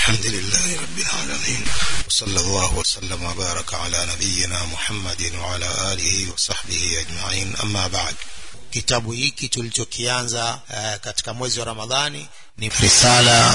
الحمد لله رب العالمين وصلى الله وسلم وبارك على نبينا محمد وعلى آله وصحبه أجمعين أما بعد kitabu hiki tulichokianza uh, katika mwezi wa ramadhani ni risala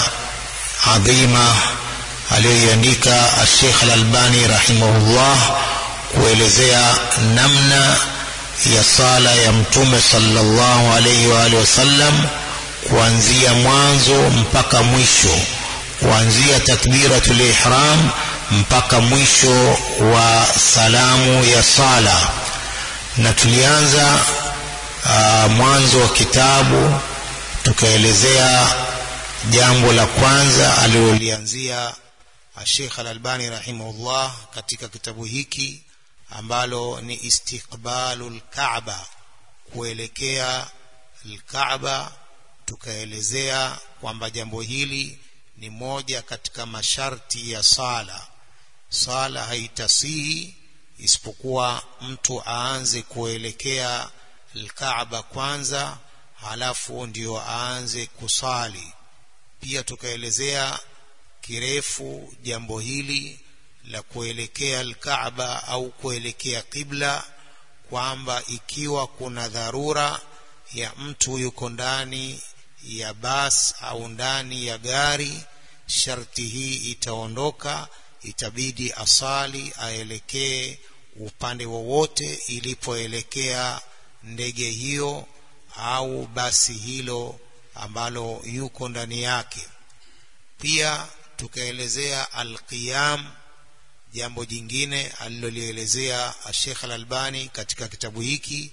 adhima aliyoiandika Sheikh Al-Albani rahimahullah kuelezea namna ya sala ya mtume sallallahu alayhi wa alihi wasallam kuanzia mwanzo mpaka mwisho kuanzia takbiratul ihram mpaka mwisho wa salamu ya sala na tulianza uh, mwanzo wa kitabu tukaelezea jambo la kwanza alilolianzia Sheikh Al-Albani rahimahullah katika kitabu hiki ambalo ni istiqbalul Kaaba kuelekea al-Kaaba tukaelezea kwamba jambo hili ni moja katika masharti ya sala sala haitasihi isipokuwa mtu aanze kuelekea al-Kaaba kwanza halafu ndio aanze kusali pia tukaelezea kirefu jambo hili la kuelekea al-Kaaba au kuelekea kibla kwamba ikiwa kuna dharura ya mtu yuko ndani ya bas au ndani ya gari sharti hii itaondoka itabidi asali aelekee upande wowote ilipoelekea ndege hiyo au basi hilo ambalo yuko ndani yake pia tukaelezea alqiyam jambo jingine alilolielezea Sheikh Al-Albani katika kitabu hiki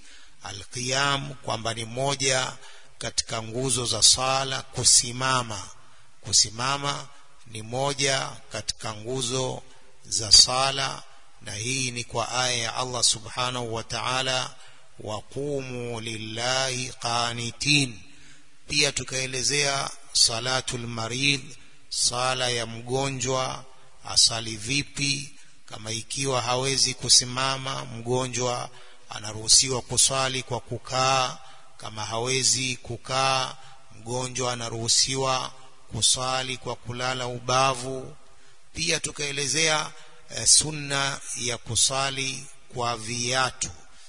alqiyam kwamba ni moja katika nguzo za sala kusimama kusimama ni moja katika nguzo za sala na hii ni kwa aya ya Allah subhanahu wa ta'ala waqumu lillahi qanitin pia tukaelezea salatul marid sala ya mgonjwa asali vipi kama ikiwa hawezi kusimama mgonjwa anaruhusiwa kuswali kwa kukaa kama hawezi kukaa mgonjwa anaruhusiwa kuswali kwa kulala ubavu pia tukaelezea eh, sunna ya kusali kwa viatu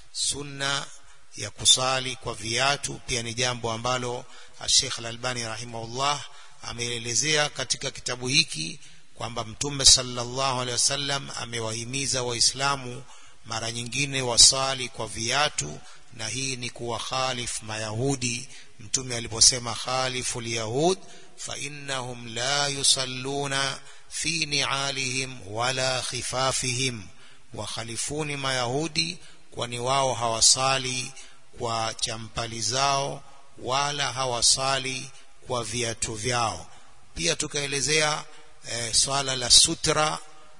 sunna ya kusali kwa viatu pia ni jambo ambalo Sheikh Al-Albani rahimahullah ameelezea katika kitabu hiki kwamba mtume sallallahu alaihi wasallam amewahimiza waislamu mara nyingine wasali kwa viatu na hii ni kuwa khalif mayahudi mtume aliposema khalifu yahud fa innahum la yusalluna fi ni'alihim wala khifafihim wa khalifuni mayahudi kwani wao hawasali kwa champali zao wala hawasali kwa viatu vyao pia tukaelezea e, swala la sutra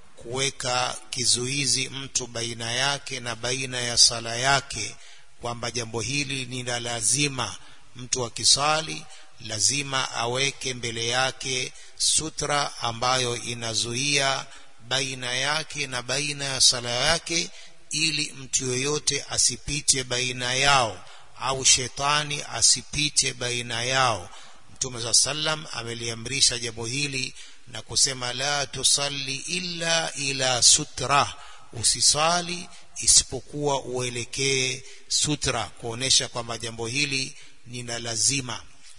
kuweka kizuizi mtu baina yake na baina ya sala yake kwamba jambo hili ni la lazima mtu akisali lazima aweke mbele yake sutra ambayo inazuia baina yake na baina ya sala yake ili mtu yoyote asipite baina yao au shetani asipite baina yao mtume saa sallam ameliamrisha jambo hili na kusema la tusalli illa ila sutra usisali isipokuwa uelekee sutra kuonesha kwamba jambo hili ni la lazima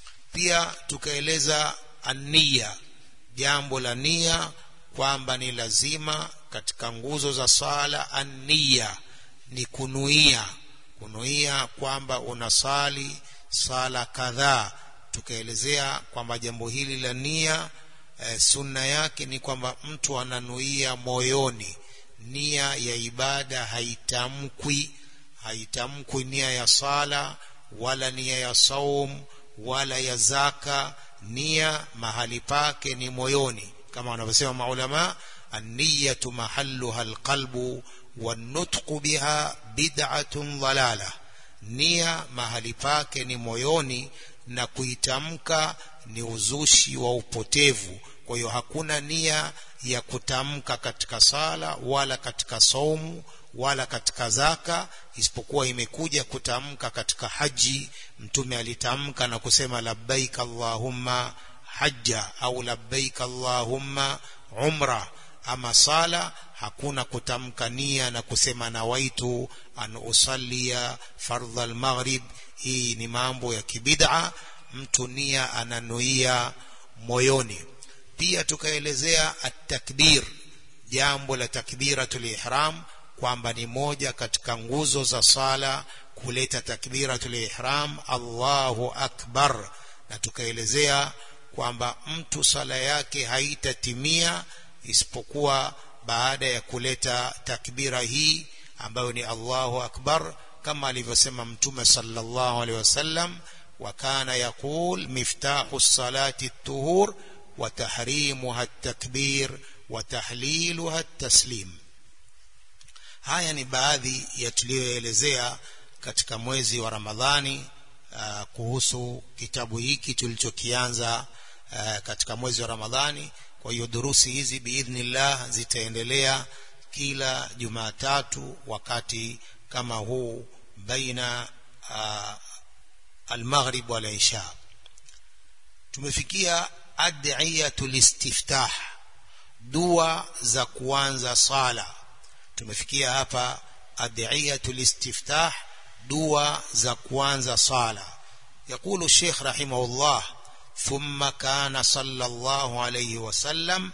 pia tukaeleza ania jambo la nia kwamba ni lazima katika nguzo za sala ania ni kunuia kunuia kwamba unasali sala kadhaa tukaelezea kwamba jambo hili la nia e, sunna yake ni kwamba mtu ananuia moyoni nia ya ibada haitamkwi haitamkwi nia ya sala wala nia ya saum wala ya zaka nia mahali pake ni moyoni kama wanavyosema maulama an-niyatu mahalluha al-qalbu wan-nutqu biha bid'atun dhalala nia mahali pake ni moyoni na kuitamka ni uzushi wa upotevu kwa hiyo hakuna nia ya kutamka katika sala wala katika saumu wala katika zaka isipokuwa imekuja kutamka katika haji mtume alitamka na kusema labbaik allahumma hajja au labbaik allahumma umra ama sala hakuna kutamka nia na kusema nawaitu an usallia fardha almaghrib hii ni mambo ya kibid'a mtu nia ananuia moyoni pia tukaelezea at-takbir jambo la takbiratul ihram kwamba ni moja katika nguzo za sala kuleta takbiratul ihram Allahu akbar na tukaelezea kwamba mtu sala yake haitatimia isipokuwa baada ya kuleta takbira hii ambayo ni Allahu akbar kama alivyosema mtume sallallahu alaihi wasallam wa kana yaqul miftahu salati at-tuhur wa tahrimuha at-takbir wa tahliluha at-taslim haya ni baadhi ya tuliyoelezea katika mwezi wa Ramadhani uh, kuhusu kitabu hiki tulichokianza uh, katika mwezi wa Ramadhani kwa hiyo durusi hizi biidhnillah zitaendelea kila Jumatatu wakati kama huu baina uh, al-maghrib wal isha tumefikia ad'iyatul istiftah dua za kuanza sala tumefikia hapa ad'iyatul istiftah dua za kuanza sala يقول الشيخ رحمه الله ثم كان صلى الله عليه وسلم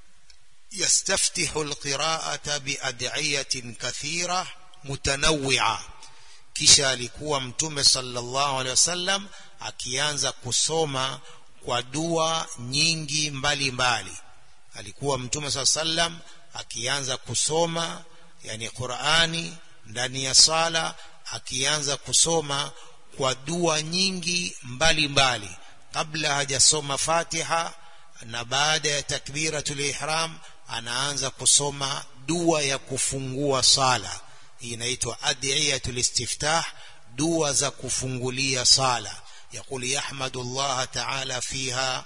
يستفتح القراءة بأدعية كثيرة متنوعة kisha alikuwa mtume sallallahu alaihi wasallam akianza kusoma kwa dua nyingi mbalimbali mbali. alikuwa mtume sallallahu alaihi wasallam akianza kusoma yani Qur'ani ndani ya sala akianza kusoma kwa dua nyingi mbalimbali mbali. kabla hajasoma Fatiha na baada ya takbiratul ihram anaanza kusoma dua ya kufungua sala hii inaitwa adiyatul istiftah dua za kufungulia sala يقول يحمد الله تعالى فيها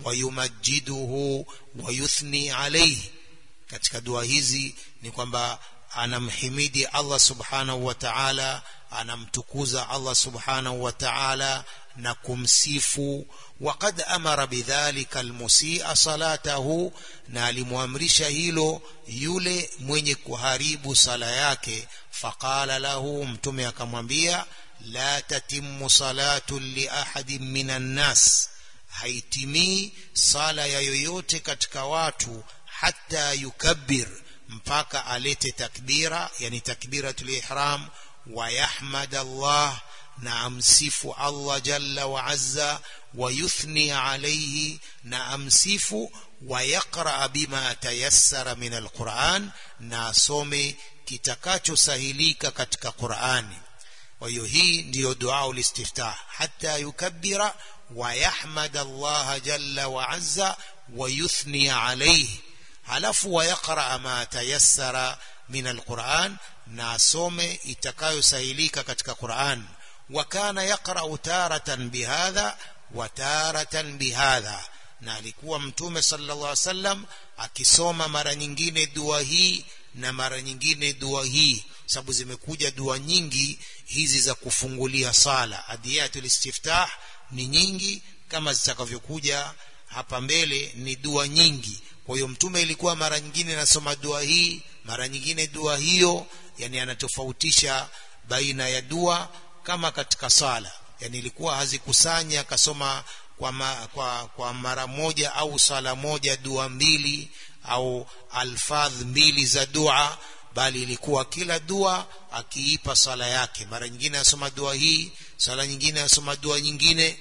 ويمجده ويثني عليه katika dua hizi ni kwamba anamhimidi Allah subhanahu wa ta'ala anamtukuza Allah subhanahu wa ta'ala na kumsifu وقد أمر بذلك المسيء صلاته na alimwamrisha hilo yule mwenye kuharibu sala yake faqala lahu mtume akamwambia la tatimmu salatu li ahadin minan nas haitimii sala ya yoyote katika watu hata yukabbir mpaka alete takbira yani takbiratul ihram wa yahmad Allah na amsifu Allah jalla wa azza wa yuthni alayhi na amsifu wa yaqra bima tayassara min alquran na asome kitakachosahilika katika Qur'ani kwa hiyo hii ndiyo dua ulistiftah hata yukabbira wa yahmad Allah jalla wa azza wa yuthni alayhi halafu wa yaqra ma tayassara min alquran na asome itakayosahilika katika Qur'an wa kana yaqra taratan bihadha wa taratan bihadha na alikuwa mtume sallallahu alaihi wasallam akisoma mara nyingine dua hii na mara nyingine dua hii sababu zimekuja dua nyingi hizi za kufungulia sala adiyatul istiftah ni nyingi kama zitakavyokuja hapa mbele ni dua nyingi kwa hiyo mtume ilikuwa mara nyingine anasoma dua hii mara nyingine dua hiyo yani anatofautisha baina ya dua kama katika sala yani ilikuwa hazikusanya akasoma kwa, ma, kwa, kwa mara moja au sala moja dua mbili au alfadh mbili za dua bali ilikuwa kila dua akiipa sala yake mara nyingine asoma dua hii sala nyingine asoma dua nyingine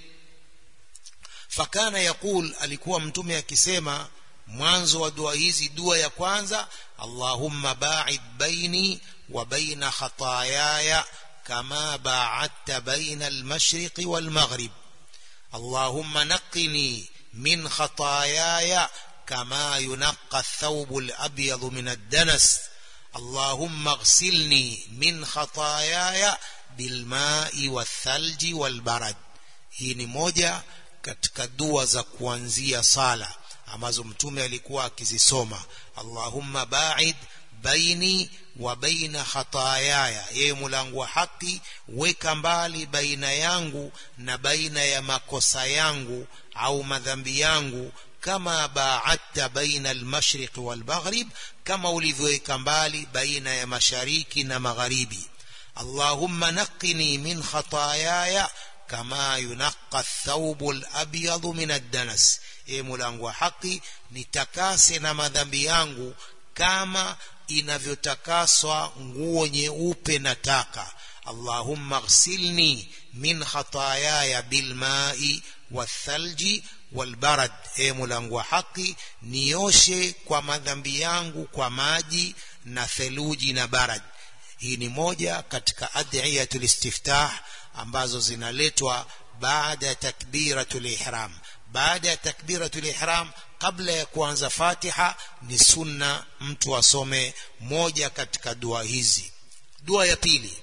fakana yakul alikuwa mtume akisema mwanzo wa dua hizi dua ya kwanza Allahumma ba'id baini wa baina khataayaya kama ba'adta baina al-mashriqi wal-maghrib Allahumma naqqini min khataayaya kama yunaqqa ath-thawbu al-abyadu min ad-danas اللهم اغسلني من خطاياي بالماء والثلج والبرد hii ni moja katika dua za kuanzia sala ambazo mtume alikuwa akizisoma Allahumma ba'id baini wa baina khatayaya yeye mulango wa haki weka mbali baina yangu na baina ya makosa yangu au madhambi yangu kama baadta baina almashriq walmaghrib kama ulivyoweka mbali baina ya mashariki na magharibi allahumma naqini min khatayaya kama yunaqqa athawbu alabyadu min addanas e mulango wa haki nitakase na madhambi yangu kama inavyotakaswa nguo nyeupe na taka allahumma ghsilni min khatayaya bilmai wathalji walbarad e mulango wa haki nioshe kwa madhambi yangu kwa maji na theluji na barad hii ni moja katika adhiyatul istiftah ambazo zinaletwa baada ya takbiratul ihram baada ya takbiratul ihram kabla ya kuanza fatiha ni sunna mtu asome moja katika dua hizi dua ya pili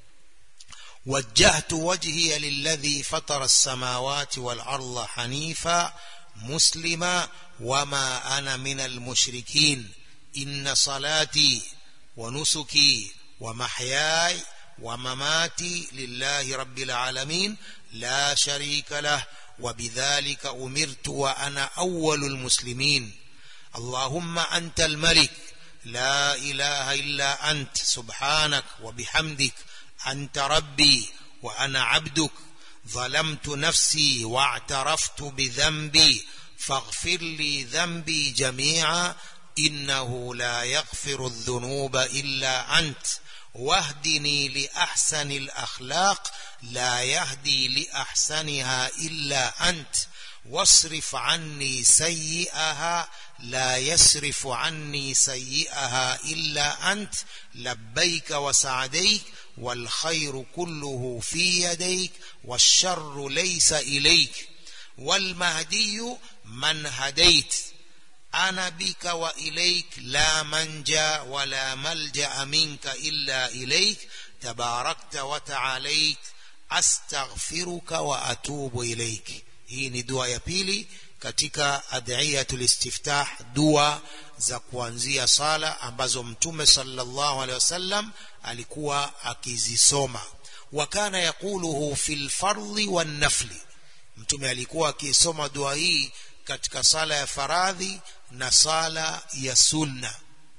وجهت وجهي للذي فطر السماوات والأرض حنيفا مسلما وما أنا من المشركين إن صلاتي ونسكي ومحياي ومماتي لله رب العالمين لا شريك له وبذلك أمرت وأنا أول المسلمين اللهم أنت الملك لا إله إلا أنت سبحانك وبحمدك أنت ربي وأنا عبدك ظلمت نفسي واعترفت بذنبي فاغفر لي ذنبي جميعا إنه لا يغفر الذنوب إلا أنت واهدني لأحسن الأخلاق لا يهدي لأحسنها إلا أنت واصرف عني سيئها لا يصرف عني سيئها إلا أنت لبيك وسعديك والخير كله في يديك والشر ليس إليك والمهدي من هديت أنا بك وإليك لا منجا ولا ملجأ منك إلا إليك تباركت وتعاليت أستغفرك وأتوب إليك hii ni dua ya pili katika adhiyatul istiftah dua za kuanzia sala ambazo mtume sallallahu alaihi wasallam alikuwa akizisoma wakana yaquluhu fil fardhi wan nafli mtume alikuwa akisoma dua hii katika sala ya faradhi na sala ya sunna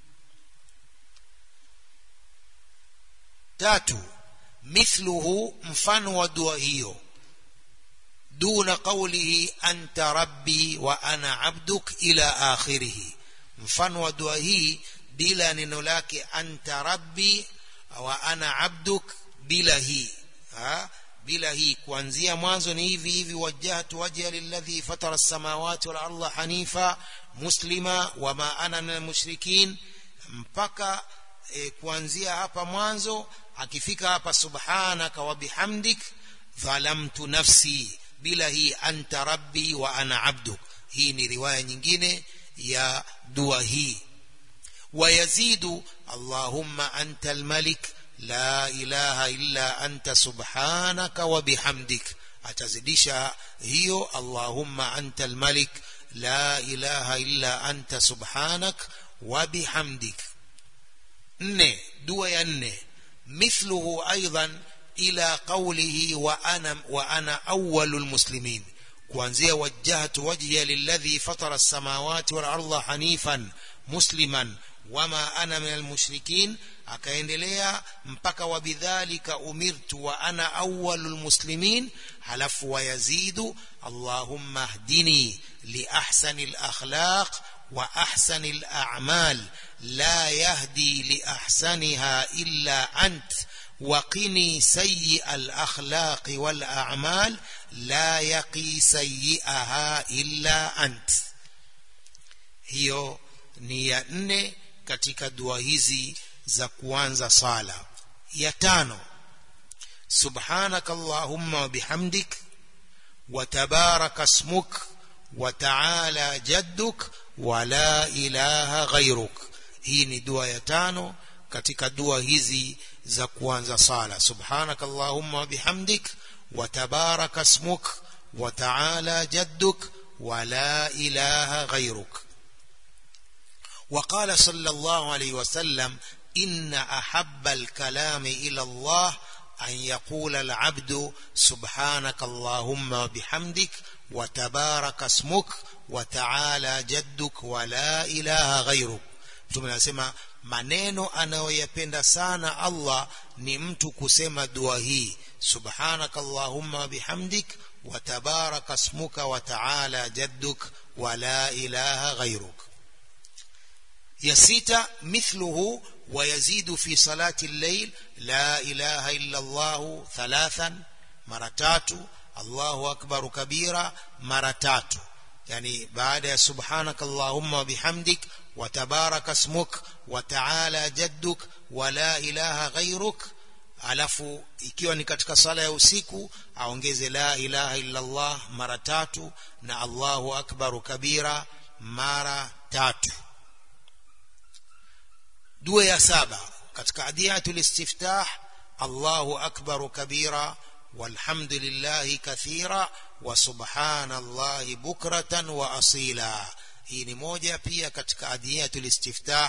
tatu mithluhu mfano wa dua hiyo دون قوله أنت ربي وأنا عبدك إلى آخره mfano wa dua hii bila neno lake anta rabbi wa ana abduk bila hii ha? bila hii kuanzia mwanzo ni hivi hivi wajjahtu wajha lilladhi fatara as-samawati wal arda hanifa muslima wama ana min mushrikin mpaka e, kuanzia hapa mwanzo akifika hapa subhanaka wa bihamdik dhalamtu nafsi bila hii anta rabbi wa ana abduk hii ni riwaya nyingine ya dua hii ويزيد اللهم أنت الملك لا إله إلا أنت سبحانك وبحمدك أتزديش هي اللهم أنت الملك لا إله إلا أنت سبحانك وبحمدك ني دوا ني مثله أيضا إلى قوله وأنا, وأنا أول المسلمين kuanzia wajjahtu wajhiya lilladhi fatara as-samawati wal arda hanifan musliman wama ana min almushrikin akaendelea mpaka wabidhalika umirtu wa ana awwalul muslimin halafu wayazidu allahumma hdini li ahsani al-akhlaq wa ahsani al-a'mal la yahdi li ahsaniha illa ant وقني سيء الأخلاق والأعمال لا يقي سيئها إلا أنت hiyo ni ya nne katika dua hizi za kuanza sala ya tano subhanaka allahumma wa bihamdik wa tabaraka ismuk wa ta'ala jadduk wa la ilaha ghayruk hii ni dua ya tano katika dua hizi za kuanza sala subhanaka allahumma wa bihamdik wa tabaraka ismuk wa ta'ala jadduk wa la ilaha ghayruk وقال صلى الله عليه وسلم إن أحب الكلام إلى الله أن يقول العبد سبحانك اللهم وبحمدك وتبارك اسمك وتعالى جدك ولا إله غيرك mtume anasema maneno anayoyapenda sana Allah ni mtu kusema dua hii subhanaka allahumma wa bihamdik wa tabaraka ismuka wa ta'ala jadduk wa la ilaha ghayruk ya sita mithluhu ويزيد في صلاة الليل لا إله إلا الله ثلاثا مرتات الله أكبر كبيرا مرتات يعني بعد سبحانك اللهم وبحمدك وتبارك اسمك وتعالى جدك ولا إله غيرك alafu ikiwa ni katika sala ya usiku aongeze la ilaha illa Allah mara tatu na Allahu akbaru kabira mara tatu dua ya saba katika adiyatul istiftah Allahu akbaru kabira walhamdulillahi kathira wa subhanallahi bukratan wa asila hii ni moja pia katika adiyatul istiftah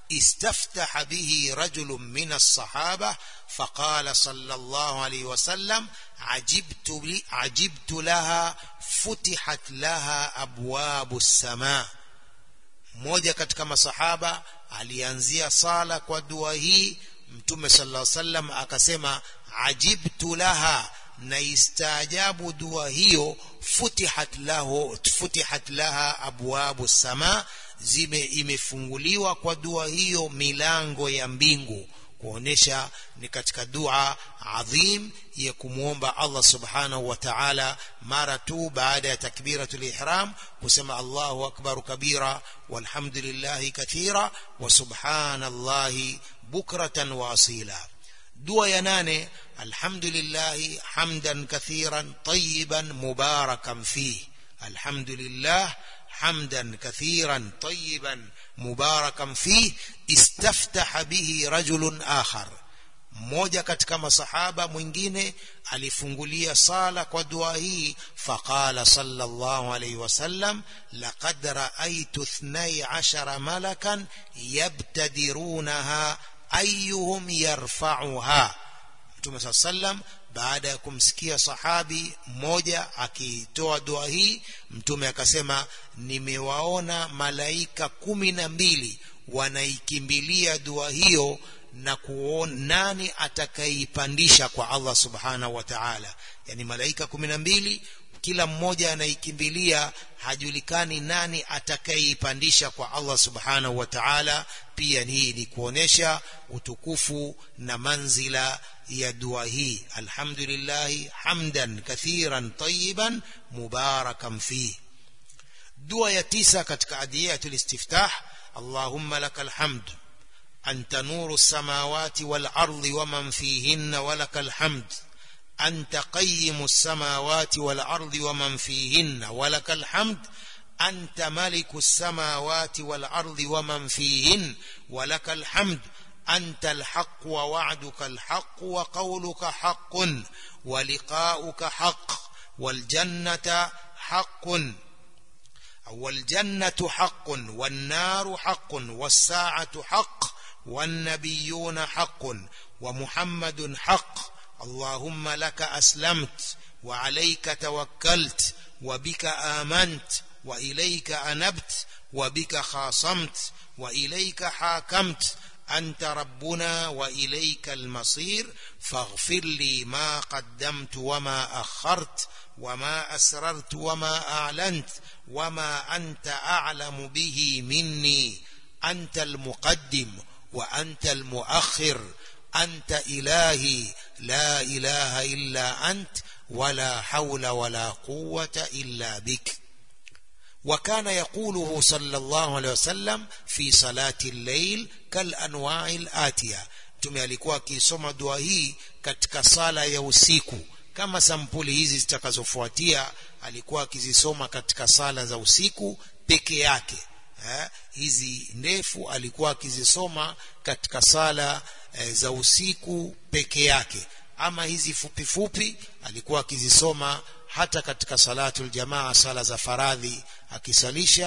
استفتح به رجل من الصحابة فقال صلى الله عليه وسلم عجبت, لي عجبت لها فتحت لها أبواب السماء mmoja katika masahaba alianzia sala kwa dua hii mtume sallallahu alaihi wasallam akasema ajibtu laha na istaajabu dua hiyo futihat lahu futihat laha abwabu sama zime imefunguliwa kwa dua hiyo milango ya mbingu kuonesha ni katika dua adhim ya kumwomba Allah subhanahu wa ta'ala mara tu baada ya takbiratul ihram kusema Allahu akbar kabira walhamdulillahi kathira wa subhanallahi bukratan wa asila dua ya nane alhamdulillahi hamdan kathiran tayyiban mubarakan fihi alhamdulillah حمدا كثيرا طيبا مباركا فيه استفتح به رجل آخر mmoja katika masahaba mwingine alifungulia sala kwa dua hii faqala sallallahu alayhi wasallam laqad ra'aytu 12 malakan yabtadirunaha ayyuhum yarfa'uha Mtume sallam baada ya kumsikia sahabi mmoja akitoa dua hii mtume akasema nimewaona malaika kumi na mbili wanaikimbilia dua hiyo na kuona nani atakayeipandisha kwa Allah subhanahu wa ta'ala yani malaika kumi na mbili kila mmoja anaikimbilia hajulikani nani atakayeipandisha kwa Allah subhanahu wa ta'ala pia hii ni kuonesha utukufu na manzila ya dua hii alhamdulillah hamdan kathiran tayyiban mubarakan fi dua ya tisa katika adiyatul istiftah allahumma lakal hamd أنت نور السماوات والأرض ومن فيهن ولك الحمد أنت قيم السماوات والأرض ومن فيهن ولك الحمد أنت ملك السماوات والأرض ومن فيهن ولك الحمد أنت الحق ووعدك الحق وقولك حق ولقاؤك حق والجنة حق والجنة حق والنار حق والساعة حق والنبيون حق ومحمد حق اللهم لك أسلمت وعليك توكلت وبك آمنت وإليك أنبت وبك خاصمت وإليك حاكمت أنت ربنا وإليك المصير فاغفر لي ما قدمت وما أخرت وما أسررت وما أعلنت وما أنت أعلم به مني أنت المقدم وأنت المؤخر أنت إلهي لا إله إلا أنت ولا حول ولا قوة إلا بك وكان يقوله صلى الله عليه وسلم في صلاة الليل كالأنواع الآتية mtume alikuwa akisoma dua hii katika sala ya usiku kama sampuli hizi zitakazofuatia alikuwa akizisoma katika sala za usiku peke yake eh, hizi ndefu alikuwa akizisoma katika sala eh, za usiku peke yake ama hizi fupi fupi alikuwa akizisoma hata katika salatul jamaa sala za faradhi akisalisha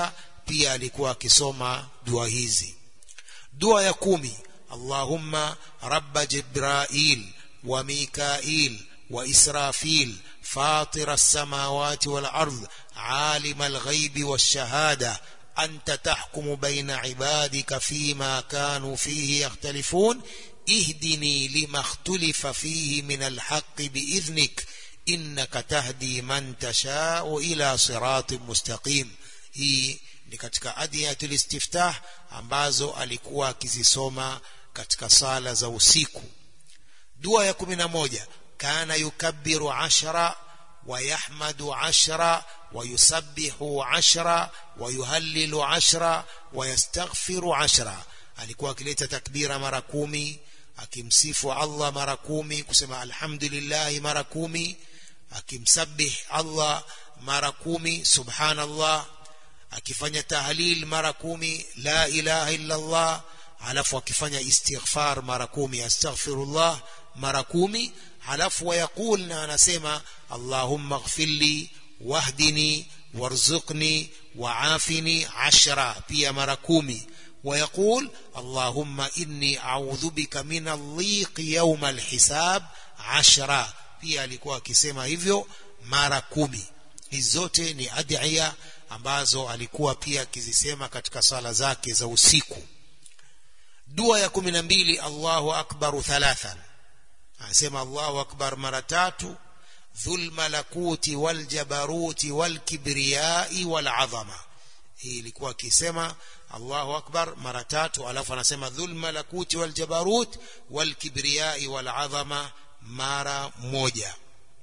pia alikuwa akisoma dua hizi dua ya kumi allahumma rabba jibrail wa mikail wa israfil فاطر السماوات والأرض عالم الغيب والشهادة أنت تحكم بين عبادك فيما كانوا فيه يختلفون اهدني لما اختلف فيه من الحق بإذنك إنك تهدي من تشاء إلى صراط مستقيم hii ni katika adiyatul istiftah ambazo alikuwa akizisoma katika sala za usiku dua ya kumi na moja kana yukabbiru ashra ويحمد عشرا ويسبح عشرا ويهلل عشرا ويستغفر عشرا alikuwa akileta takbira mara kumi akimsifu Allah mara kumi kusema alhamdulillah mara kumi akimsabih Allah mara kumi subhanallah akifanya tahlil mara kumi la ilaha illa Allah alafu akifanya istighfar mara kumi astaghfirullah mara kumi halafu wayaqul na anasema allahumma ighfirli wahdini warzuqni waafini ashra pia mara kumi ويقول اللهم إني أعوذ بك من الضيق يوم الحساب عشرة pia alikuwa akisema hivyo mara kumi hizi zote ni adhiya ambazo alikuwa pia akizisema katika sala zake za usiku dua ya kumi na mbili allahu akbaru thalathan anasema allahu akbar mara tatu dhul malakuti waljabaruti walkibriyai walazama hii ilikuwa akisema allahu akbar mara tatu alafu anasema dhul malakuti waljabarut walkibriyai walazama mara moja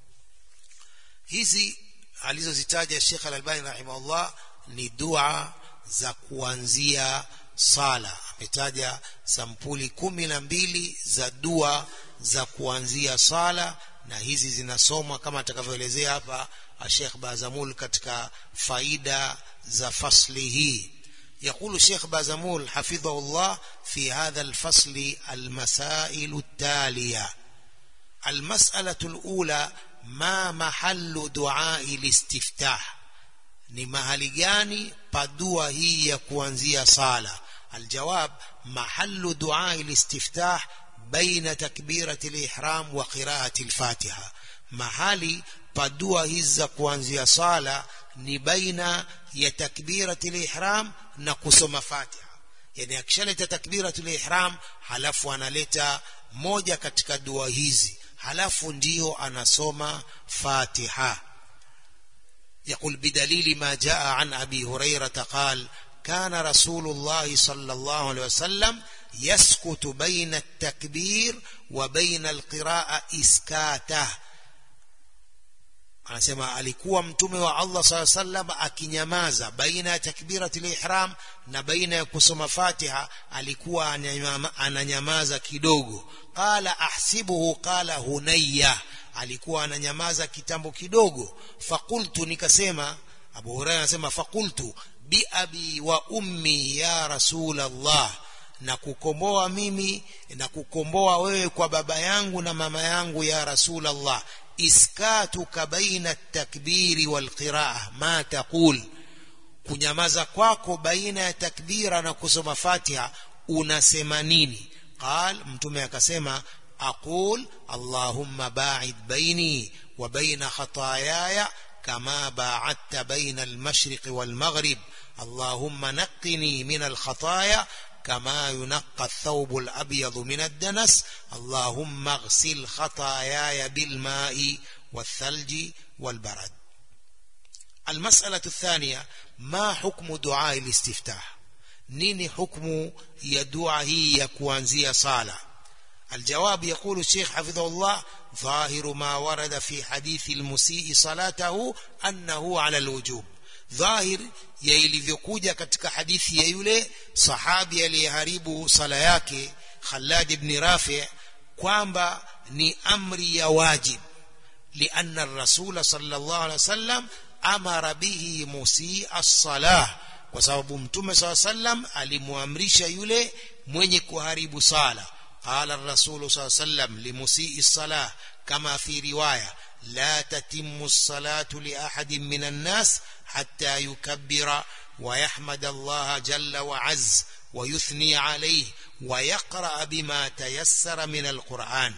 hizi alizozitaja Sheikh Al-Albani rahimahullah ni dua za kuanzia sala ametaja sampuli kumi na mbili za dua za kuanzia sala na hizi zinasomwa kama atakavyoelezea hapa Sheikh Bazamul katika faida za fasli hii يقول الشيخ بازمول حفظه الله في هذا الفصل المسائل التالية المسألة الأولى ما محل دعاء الاستفتاح ni mahali gani padua hii ya kuanzia sala aljawab mahallu dua listiftah baina takbirati lihram wa qiraati lfatiha mahali padua hizi za kuanzia sala ni baina ya takbirati lihram na kusoma fatiha yani akishaleta takbiratu lihram halafu analeta moja katika dua hizi halafu ndio anasoma fatiha يقول بدليل ما جاء عن أبي هريرة قال كان رسول الله صلى الله عليه وسلم يسكت بين التكبير وبين القراءة إسكاته anasema alikuwa mtume wa Allah saa sallam akinyamaza baina ya takbiratul ihram na baina ya kusoma Fatiha alikuwa ananyamaza kidogo qala ahsibuhu qala hunayya alikuwa ananyamaza kitambo kidogo fakultu nikasema Abu Hurairah anasema fakultu bi abi wa ummi ya rasul Allah na kukomboa mimi na kukomboa wewe kwa baba yangu na mama yangu ya rasul Allah iskatuka baina takbiri wal qiraa ma taqul kunyamaza kwako baina ya takbira na kusoma Fatiha unasema nini qal mtume akasema aqul allahumma ba'id baini wa baina khataayaya kama ba'adta baina al-mashriq wal-maghrib allahumma naqqini min al-khataaya كما ينقى الثوب الأبيض من الدنس اللهم اغسل خطاياي بالماء والثلج والبرد المسألة الثانية ما حكم دعاء الاستفتاح نيني حكم يدعى هي كوانزية صالة الجواب يقول الشيخ حفظه الله ظاهر ما ورد في حديث المسيء صلاته أنه على الوجوب dhahir ya ilivyokuja katika hadithi ya yule sahabi aliyeharibu sala yake Khalad ibn Rafi kwamba ni amri ya wajib lianna ar-rasul sallallahu alaihi wasallam amara bihi musii as-salah kwa sababu mtume sallallahu alaihi wasallam alimwamrisha yule mwenye kuharibu sala qala ar-rasul sallallahu alaihi wasallam limusii as-salah kama fi riwaya لا تتم الصلاة لأحد من الناس حتى يكبر ويحمد الله جل وعز ويثني عليه ويقرأ بما تيسر من القرآن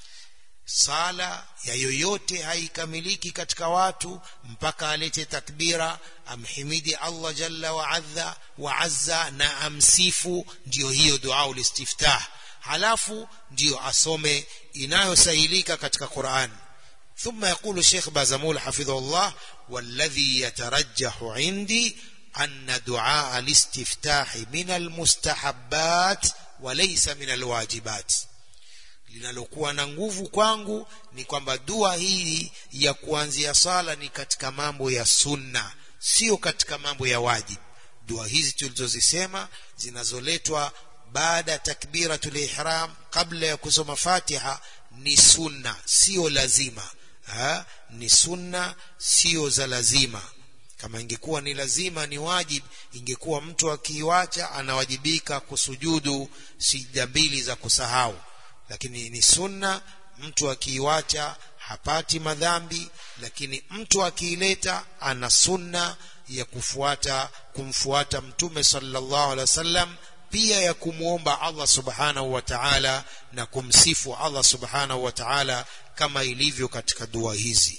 sala ya yoyote haikamiliki katika watu mpaka alete takbira amhimidi Allah jalla wa adha wa azza na amsifu ndiyo hiyo dua ulistiftah halafu ndiyo asome inayosahilika katika Qur'an ثم يقول الشيخ بازمول حفظه الله والذي يترجح عندي أن دعاء الاستفتاح من المستحبات وليس من الواجبات linalokuwa na nguvu kwangu ni kwamba dua hii ya kuanzia sala ni katika mambo ya sunna sio katika mambo ya wajib dua hizi tulizozisema zinazoletwa baada ya takbiratul ihram kabla ya kusoma fatiha ni sunna sio lazima ha? ni sunna sio za lazima kama ingekuwa ni lazima ni wajib ingekuwa mtu akiiwacha anawajibika kusujudu sijda mbili za kusahau lakini ni sunna mtu akiiwacha hapati madhambi lakini mtu akiileta ana sunna ya kufuata kumfuata mtume sallallahu alaihi wasallam pia ya kumwomba Allah subhanahu wa ta'ala na kumsifu Allah subhanahu wa ta'ala kama ilivyo katika dua hizi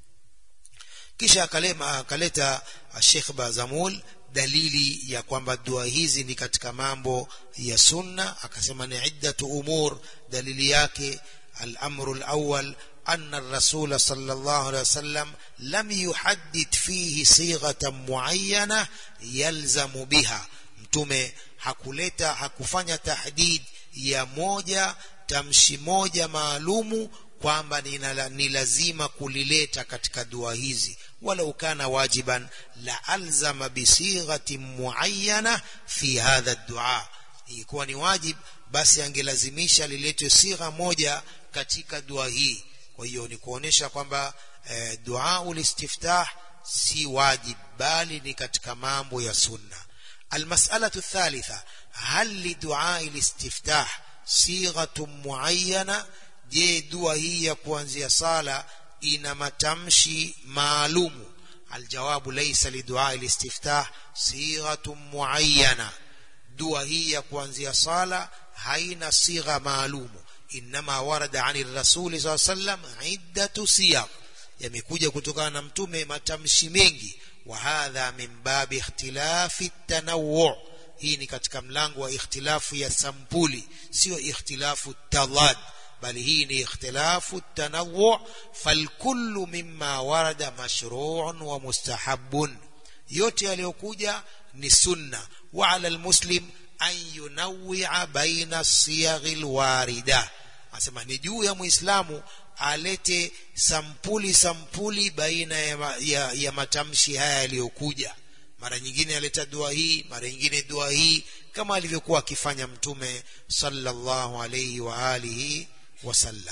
kisha akalema akaleta Sheikh Bazamul dalili ya kwamba dua hizi ni katika mambo ya sunna akasema ni iddatu umur dalili yake al-amru al-awwal أن الرسول صلى الله عليه وسلم لم يحدد فيه صيغة معينة يلزم بها mtume hakuleta hakufanya tahdid ya moja tamshi moja maalumu kwamba ni lazima kulileta katika dua hizi walau kana wajiban la alzama bisighati muayyana fi hadha dua ilikuwa ni wajib basi angelazimisha liletwe sigha moja katika dua hii kwa hiyo ni kuonesha kwamba e, dua ulistiftah si wajib bali ni katika mambo ya sunna المسألة الثالثة هل لدعاء الاستفتاح صيغة معينة je dua hii ya kuanzia sala ina matamshi maalumu aljawabu laysa lidua alistiftah sighatun muayyana dua hii ya kuanzia sala haina sigha maalumu inma warada ani rasuli saa sallam iddatu siyaq yamekuja kutokana na mtume matamshi mengi wa hadha min babi ikhtilafi tanawwu hii ni katika mlango wa ikhtilafu ya sampuli sio ikhtilafu tadad bali hii ni ikhtilafu tanawwu falkullu mimma warada mashru'un wa mustahabbun yote yaliyokuja ni sunna wa ala almuslim an yunawwi'a baina siyaghi alwarida asema ni juu ya muislamu alete sampuli sampuli baina ya, ya, ya matamshi haya yaliyokuja mara nyingine aleta dua hii mara nyingine dua hii kama alivyokuwa akifanya mtume sallallahu alayhi wa alihi وسلم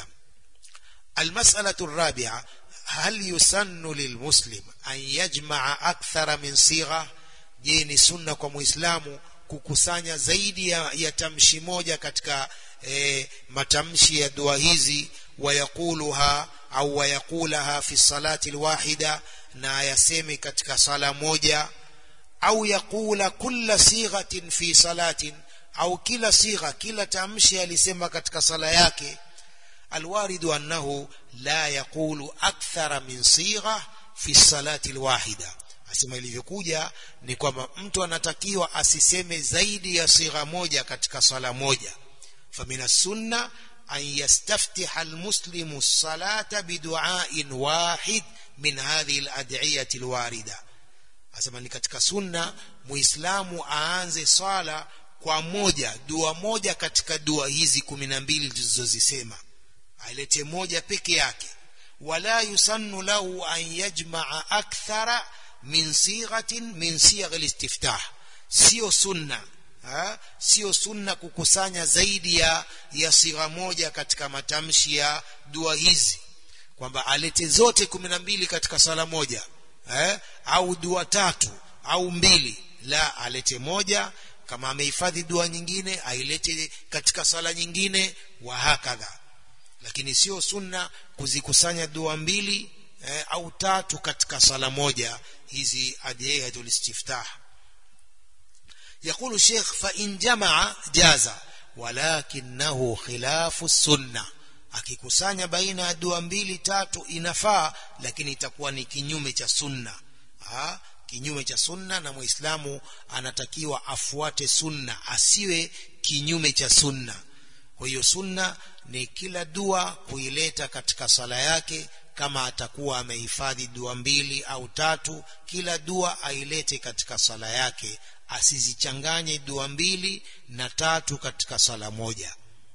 المسألة الرابعة هل يسن للمسلم أن يجمع أكثر من صيغة جيني سنة كمسلم kukusanya zaidi ya, ya tamshi moja katika e, matamshi ya dua hizi wayaquluha au wayaqulaha fi salati alwahida na yaseme katika sala moja au yaqula kulla sighatin fi salatin au kila sigha kila tamshi alisema katika sala yake الوارد أنه لا يقول أكثر من صيغة في الصلاة الواحدة asema ilivyokuja ni kwamba mtu anatakiwa asiseme zaidi ya sigha moja katika sala moja famina sunna an yastaftiha almuslimu salata biduain wahid min hadhihi alad'iyati alwarida asema ni katika sunna muislamu aanze swala kwa moja dua moja katika dua hizi 12 tulizozisema ailete moja peke yake wala yusannu lahu an yajmaa akthara min sighatin min sigh alistiftah sio sunna ha? sio sunna kukusanya zaidi ya ya sigha moja katika matamshi ya dua hizi kwamba alete zote kumi na mbili katika sala moja eh? au dua tatu au mbili la alete moja kama amehifadhi dua nyingine ailete katika sala nyingine wa hakadha lakini sio sunna kuzikusanya dua mbili eh, au tatu katika sala moja hizi adiyatul istiftah يقول الشيخ فإن جمع جاز ولكنه خلاف السنة akikusanya baina ya dua mbili tatu inafaa lakini itakuwa ni kinyume cha sunna ha? kinyume cha sunna na muislamu anatakiwa afuate sunna asiwe kinyume cha sunna kwa hiyo sunna ni kila dua kuileta katika sala yake kama atakuwa amehifadhi dua mbili au tatu kila dua ailete katika sala yake asizichanganye dua mbili na tatu katika sala moja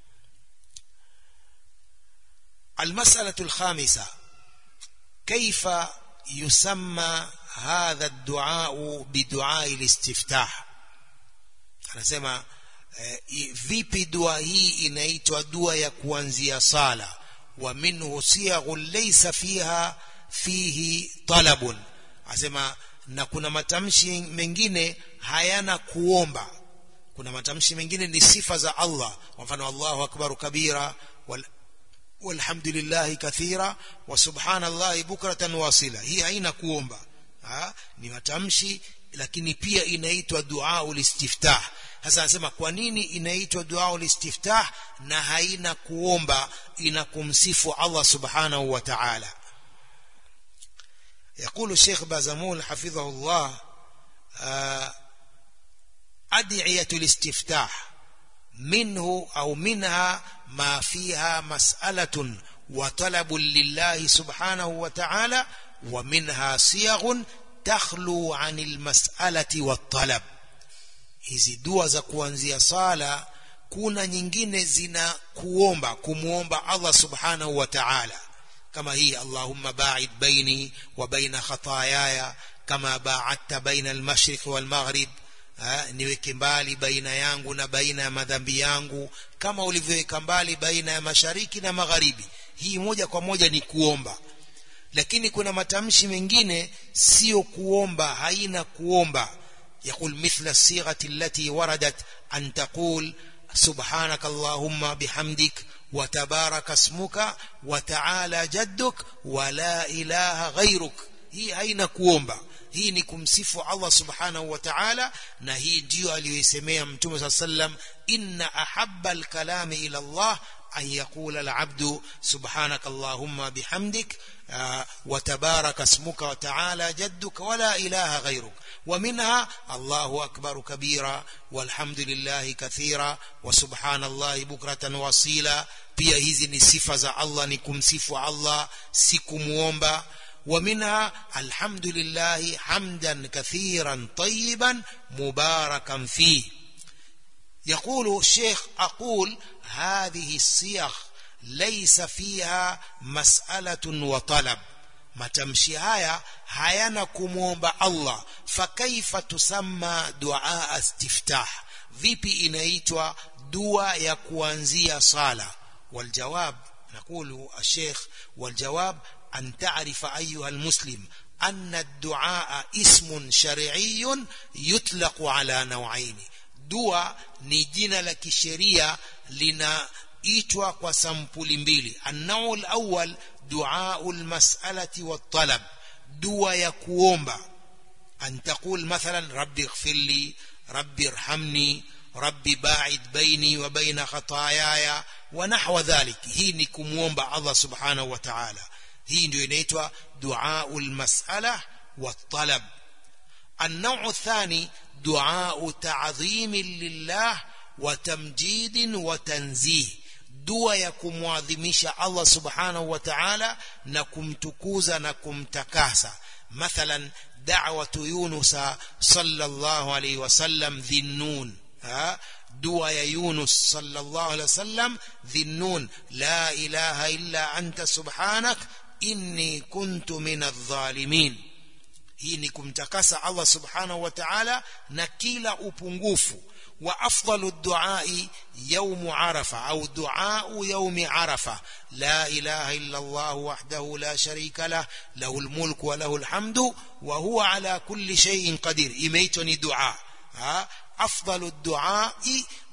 المسألة الخامسة كيف يسمى هذا الدعاء بدعاء الاستفتاح anasema eh, vipi dua hii inaitwa dua ya kuanzia sala wa minhu siyaghun laysa fiha fihi talabun asema na kuna matamshi mengine hayana kuomba kuna matamshi mengine ni sifa za Allah kwa mfano Allahu akbar kabira wal والحمد لله كثيرا وسبحان الله بكرة واصلة hii haina kuomba ha? ni matamshi lakini pia inaitwa dua ulistiftah sasa anasema kwa nini inaitwa dua ulistiftah na haina kuomba ina kumsifu Allah subhanahu wa ta'ala يقول الشيخ بازمول حفظه الله أدعية الاستفتاح منه أو منها ما فيها مسألة وطلب لله سبحانه وتعالى ومنها صيغ تخلو عن المسألة والطلب hizi dua za kuanzia sala kuna nyingine zina kuomba kumuomba Allah subhanahu wa ta'ala kama hii Allahumma ba'id baini wa baina khataayaya kama ba'adta baina al-mashriq wal-maghrib niweke mbali baina yangu na baina ya madhambi yangu kama ulivyoweka mbali baina ya mashariki na magharibi hii moja kwa moja ni kuomba lakini kuna matamshi mengine sio kuomba haina kuomba يقول مثل الصيغة التي وردت أن تقول سبحانك اللهم بحمدك وتبارك اسمك وتعالى جدك ولا إله غيرك هي أين كوomba hii ni kumsifu Allah subhanahu wa ta'ala na hii ndiyo aliyoisemea mtume صلى الله عليه وسلم inna ahabba alkalami ila Allah an yaqula alabdu subhanaka allahumma bihamdik wa tabaraka ismuka wa ta'ala jadduka wa la ilaha ghayruk ومنها الله أكبر كبيرا والحمد لله كثيرا وسبحان الله بكرة وصيلا pia hizi ni sifa za Allah ni kumsifu Allah si kumuomba ومنها الحمد لله حمدا كثيرا طيبا مباركا فيه يقول الشيخ أقول هذه الصيغ ليس فيها مسألة وطلب matamshi haya hayana kumwomba Allah fakaifa tusamma dua istiftah vipi inaitwa dua ya kuanzia sala waljawab نقول الشيخ والجواب أن تعرف أيها المسلم أن الدعاء اسم شرعي يطلق على نوعين دعاء نجينا لك شريعة لنا itwa kwa sampuli mbili annau alawwal duau almas'alati wattalab dua ya kuomba an taqul mathalan rabbi ighfir li rabbi irhamni rabbi ba'id baini wa baina khataayaya wa nahwa dhalik hii ni kumuomba Allah subhanahu wa ta'ala hii ndio inaitwa duau almas'ala wattalab النوع الثاني دعاء تعظيم لله وتمجيد وتنزيه dua ya kumwadhimisha Allah subhanahu wa ta'ala na kumtukuza na kumtakasa mathalan da'watu Yunus sallallahu alayhi wasallam dhinnun dua ya Yunus sallallahu alayhi wasallam dhinnun la ilaha illa anta subhanak inni kuntu minadh-dhalimin hii ni kumtakasa Allah subhanahu wa ta'ala na kila upungufu وأفضل الدعاء يوم عرفة أو دعاء يوم عرفة لا إله إلا الله وحده لا شريك له له الملك وله الحمد وهو على كل شيء قدير إميتني دعاء أفضل الدعاء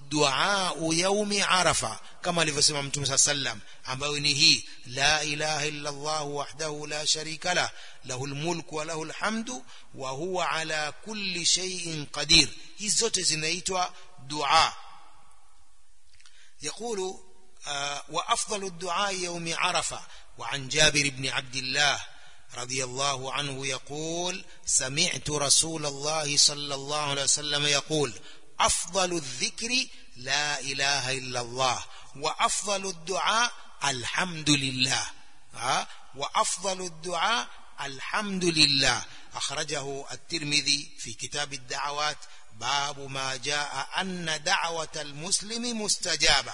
duau yaumi arafa kama alivyosema mtume saa sallam ambayo ni hii la ilaha illa allah wahdahu la sharika lah lahu lmulku wa lahu lhamdu wa huwa ala kulli shay'in qadir hizi zote zinaitwa dua يقول آه وأفضل الدعاء يوم عرفة وعن جابر بن عبد الله رضي الله عنه يقول سمعت رسول الله صلى الله عليه وسلم يقول أفضل الذكر لا إله إلا الله وأفضل الدعاء الحمد لله ها وأفضل الدعاء الحمد لله أخرجه الترمذي في كتاب الدعوات باب ما جاء أن دعوة المسلم مستجابة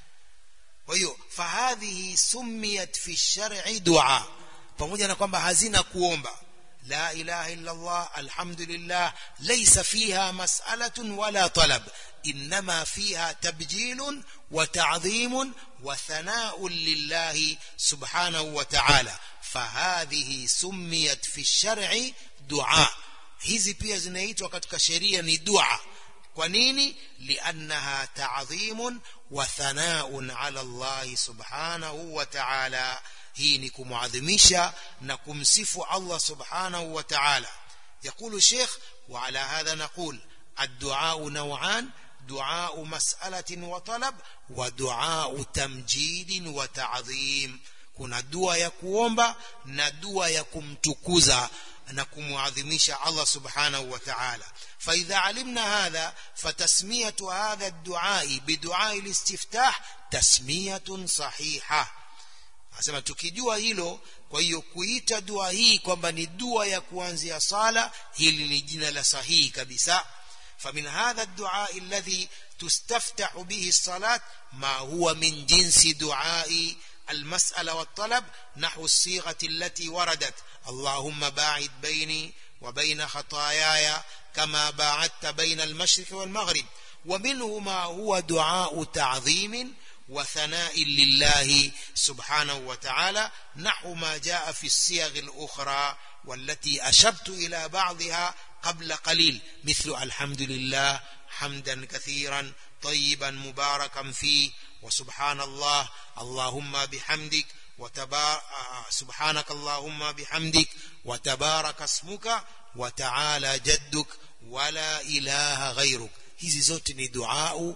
ويو فهذه سميت في الشرع دعاء pamoja na kwamba hazina kuomba la ilaha illa Allah alhamdulillah laysa fiha mas'alatun wala talab inma fiha tabjilun wa ta'dhimun wa thana'un lillahi subhanahu wa ta'ala fahadhihi summiyat fi shar'i du'a hizi pia zinaitwa katika sheria ni dua kwa nini liannaha ta'dhimun wa thana'un 'ala Allah subhanahu wa ta'ala hii ni kumuadhimisha na kumsifu Allah subhanahu wa ta'ala يقول الشيخ وعلى هذا نقول الدعاء نوعان دعاء مسألة وطلب ودعاء تمجيد وتعظيم kuna dua ya kuomba na dua ya kumtukuza na kumuadhimisha Allah subhanahu wa ta'ala فإذا علمنا هذا فتسمية هذا الدعاء بدعاء الاستفتاح تسمية صحيحة Anasema tukijua hilo kwa hiyo kuita dua hii kwamba ni dua ya kuanzia sala hili ni jina la sahihi kabisa فمن هذا الدعاء الذي تستفتح به الصلاة ما هو من جنس دعاء المسألة والطلب نحو الصيغة التي وردت اللهم باعد بيني وبين خطاياي كما باعدت بين المشرق والمغرب ومنه ما هو دعاء تعظيم وثناء لله سبحانه وتعالى نحو ما جاء في الصيغ الأخرى والتي أشبت إلى بعضها قبل قليل مثل الحمد لله حمدا كثيرا طيبا مباركا فيه وسبحان الله اللهم بحمدك وتبار سبحانك اللهم بحمدك وتبارك اسمك وتعالى جدك ولا إله غيرك hizi zote ni duau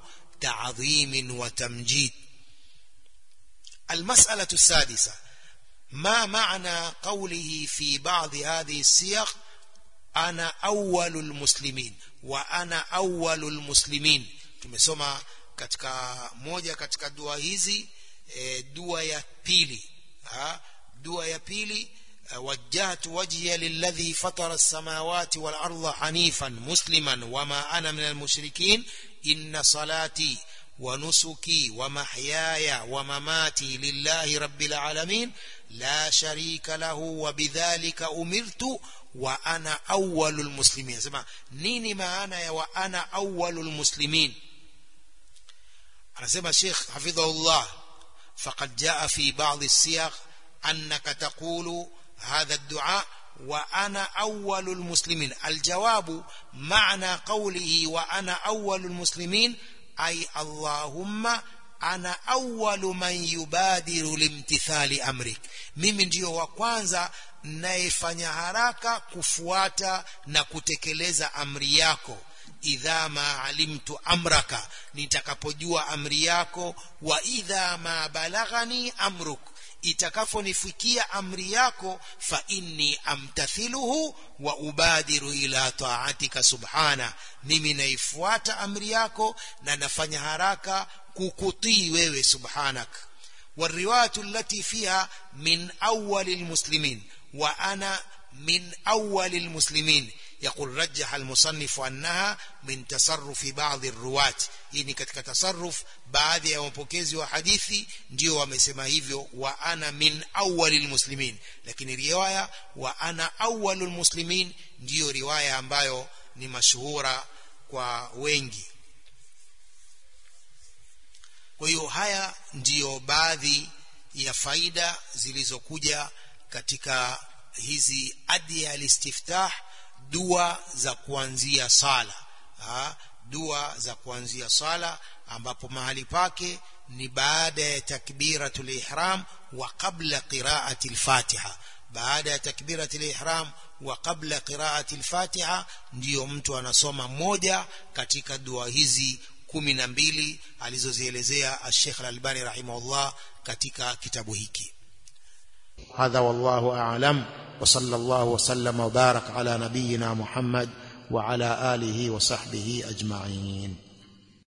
تعظيم وتمجيد المسألة السادسة ما معنى قوله في بعض هذه السياق أنا أول المسلمين وأنا أول المسلمين tumesoma katika moja katika dua hizi e, dua ya pili ha? dua ya pili وجهت وجهي للذي فطر السماوات والأرض حنيفا مسلما وما أنا من المشركين إن صلاتي ونسكي ومحياي ومماتي لله رب العالمين لا شريك له وبذلك أمرت وأنا أول المسلمين سمع نيني ما أنا وأنا أول المسلمين أنا سمع الشيخ حفظه الله فقد جاء في بعض السياق أنك تقول هذا الدعاء وأنا أول المسلمين الجواب معنى قوله وأنا أول المسلمين أي اللهم أنا أول من يبادر لامتثال أمرك mimi ndio wa kwanza nayefanya haraka kufuata na kutekeleza amri yako idha ma alimtu amraka nitakapojua amri yako wa idha ma balaghani amruk itakaponifikia amri yako fa inni amtathiluhu wa ubadiru ila taatika subhana mimi naifuata amri yako na nafanya haraka kukutii wewe subhanak والروايه التي فيها من اول المسلمين وانا من اول المسلمين يقول رجح المصنف أنها من تصرف بعض الرواة hii katika tasarruf baadhi ya wapokezi wa hadithi ndio wamesema hivyo wa ana min awwalil muslimin lakini riwaya wa ana awwalul muslimin ndiyo riwaya ambayo ni mashuhura kwa wengi kwa hiyo haya ndiyo baadhi ya faida zilizokuja katika hizi adiya alistiftah dua za kuanzia sala ha? dua za kuanzia sala ambapo mahali pake ni baada ya takbiratul ihram wa qabla qiraati al-Fatiha baada ya takbiratul ihram wa qabla qiraati al-Fatiha ndiyo mtu anasoma moja katika dua hizi kumi na mbili alizozielezea Sheikh Al-Albani rahimahullah katika kitabu hiki هذا والله أعلم وصلى الله وسلم وبارك على نبينا محمد وعلى آله وصحبه أجمعين